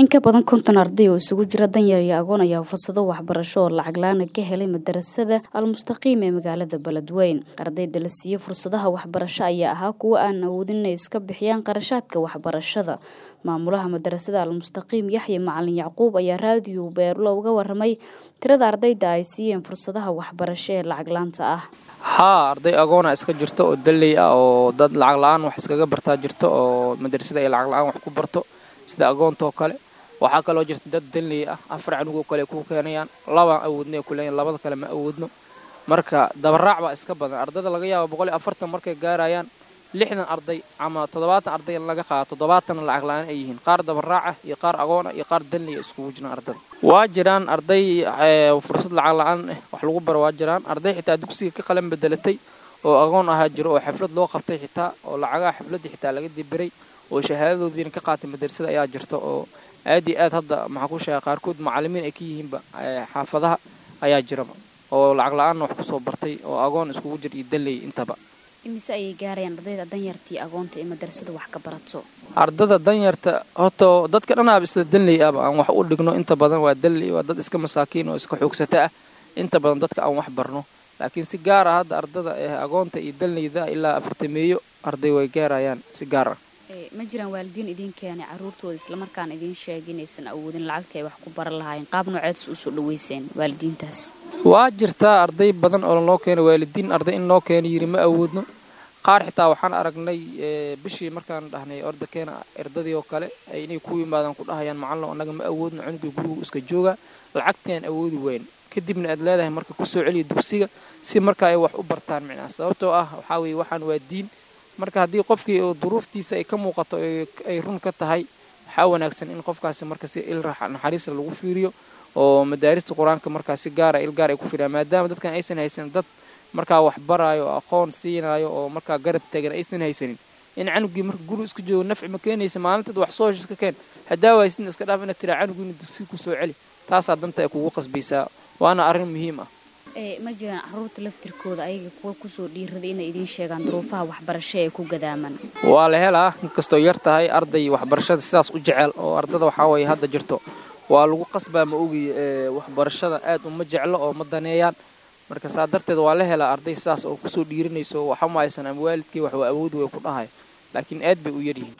in ka badan konton arday oo isugu jira danyar iyo agoon ayaa fursado waxbarasho oo lacag la-aana ka helay madarasada almustaqiim ee magaalada beledweyn ardayda la siiyey fursadaha waxbarasho ayaa ahaa kuwo aan awoodin inay iska bixiyaan qarashaadka waxbarashada maamulaha madarasada almustaqiim yaxya macalin yacquub ayaa raadiyo beerulo uga waramay tirada ardayda ay siiyeen fursadaha waxbarasho ee lacag laanta ah haa arday agoona iska jirto oo dalley ah oo dad lacag la-aan wax iskaga bartaa jirto oo madrasada ay lacag la-aan wax ku barto sida agoontaoo kale waxaa kaloo jirta dad dalley ah afar canugoo kale ku keenayaan labaan awoodna ku leeyahin labada kale ma awoodno marka dabaraac baa iska badan ardayda laga yaabo boqol iyo afartan markay gaarayaan lixdan arday ama toddobaatan arday in laga qaado toddobaatanna lacag la-aan ay yihiin qaar dabaraac ah iyo qaar agoon ah iyo qaar dalley iskugu jiraan ardada waa jiraan arday fursad lacag la-aan ah wax lagu baro waa jiraan arday xitaa dugsiga ka qalan bedelatay oo agoon ahaa jiro oo xaflad loo qabtay xitaa oo lacagaha xafladda xitaa laga dibiray oo shahaadadoodiina ka qaatay madrasada ayaa jirta oo aad iyo aad hadda maxaa ku sheega qaarkood macallimiin ay ka yihiinba xaafadaha ayaa jiraba oo lacag la-aanna wax kusoo bartay oo agoon iskugu jir iyo dalley intaba imise ayay gaarayaan ardayda danyartii agoonta ee madrasada wax ka barato ardada danyarta horta dadka dhanaaba isla dalley ahba aan wax u dhigno inta badan waa dalley waa dad iska masaakiin oo iska xoogsata ah inta badan dadka aan wax barno laakiin si gaar ah hadda ardada ee agoonta iyo dalleyda ilaa afartameeyo arday way gaarayaan si gaar ah ma jiraan waalidiin idiin keenay caruurtooda islamarkaana idiin sheegay inaysan awoodin lacagtii ay wax ku baran lahaayeen qaab nooceedis usoo dhaweyseen waalidiintaas waa jirtaa arday badan oo loo keenay waalidiin arday in loo keena yiri ma awoodno qaar xitaa waxaan aragnay bishii markaan dhahnay orda keena erdadii oo kale inay ku yimaadaan ku dhahayaan macallo annaga ma awoodno cunugii gurigu iska jooga lacagtii aan awoodi weyn kadibna aad leedahay marka kusoo celiya dugsiga si marka ay wax u bartaan micnaha sababtoo ah waxaa weeye waxaan waa diin marka haddii qofkii duruuftiisa ay ka muuqato ay run ka tahay waxaa wanaagsan in qofkaasi marka si il naxariisa lagu fiiriyo oo madaarista qur-aanka markaa si gaara il gaar ay ku fiiriyaan maadaama dadkan aysan haysanin dad markaa wax baraayo aqoon siinaayo oo markaa garab taagan aysan haysanin in canugii marka guri isku joogo nafci ma keenaysa maalinteed wax soo heshiska keen haddaa waysidna iska dhaaf inaad tiraa canugiina dugsiga ku soo celi taasaa danta ay kugu qasbaysaa waana arrin muhiim ah ma jiraan caruurta laftirkooda ayaga kuwa kusoo dhiiraday inay idiin sheegaan duruufaha waxbarasho ee ku gadaaman waa la helaa inkastoo yar tahay arday waxbarashada sidaas u jecel oo ardada waxaa waye hadda jirto waa lagu qasbaa ma ogiy waxbarashada aad uma jeclo oo ma daneeyaan marka saa darteed waa la helaa arday sidaas oo kusoo dhiirinayso waxa ma haysan ama waalidkii wax waa awoodi way ku dhahay laakiin aad bay u yaryihiin